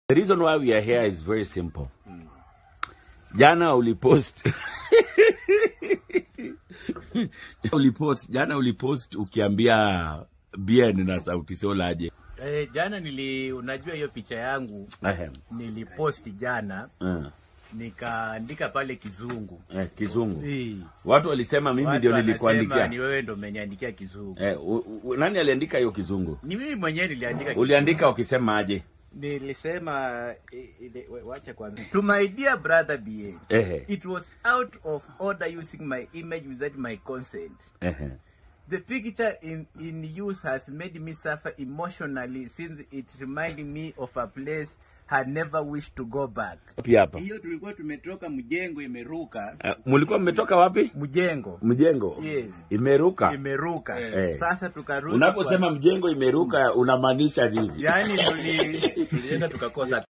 The reason why we are here is very simple. Jana ulipost ulipost jana ulipost ukiambia Bien na Sauti Sol aje. Eh, jana nili unajua hiyo picha yangu Ehe. niliposti jana Eh, nikaandika pale kizungu. eh, kizungu. Eh, Watu walisema mimi watu ndio wanasema nilikuandikia. Ni wewe ndio umeniandikia kizungu. Eh, u, u, nani aliandika hiyo kizungu? Ni mimi mwenyewe niliandika kizungu. Uliandika ukisema aje? Nilisema eh, ile- wa- wacha kwanza. To my dear brother BA. Ehe. It was out of order using my image without my consent. Ehe. The picture in, in use has made me suffer emotionally since it reminded me of a place I never wished to go back. Pia hapa. Hiyo tulikuwa tumetoka mjengo imeruka. Eh, Mlikuwa mmetoka wapi? Mjengo Mjengo. Yes. Imeruka. imeruka. Eh. Sasa tukarudi. Unaposema mjengo imeruka unamaanisha nini? yani tuli tulienda tukakosa